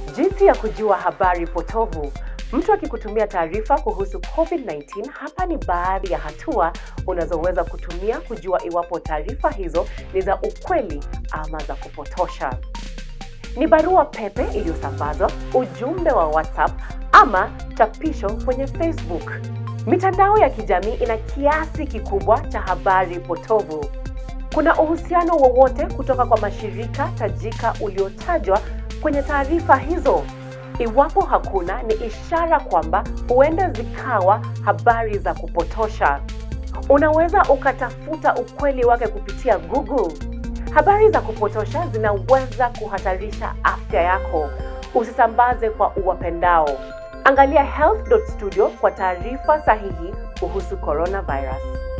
Jinsi ya kujua habari potovu. Mtu akikutumia taarifa kuhusu COVID-19, hapa ni baadhi ya hatua unazoweza kutumia kujua iwapo taarifa hizo ni za ukweli ama za kupotosha. Ni barua pepe iliyosambazwa, ujumbe wa WhatsApp ama chapisho kwenye Facebook. Mitandao ya kijamii ina kiasi kikubwa cha habari potovu. Kuna uhusiano wowote kutoka kwa mashirika tajika uliotajwa kwenye taarifa hizo? Iwapo hakuna, ni ishara kwamba huenda zikawa habari za kupotosha. Unaweza ukatafuta ukweli wake kupitia Google. Habari za kupotosha zinaweza kuhatarisha afya yako. Usisambaze kwa uwapendao. Angalia health.studio kwa taarifa sahihi kuhusu coronavirus.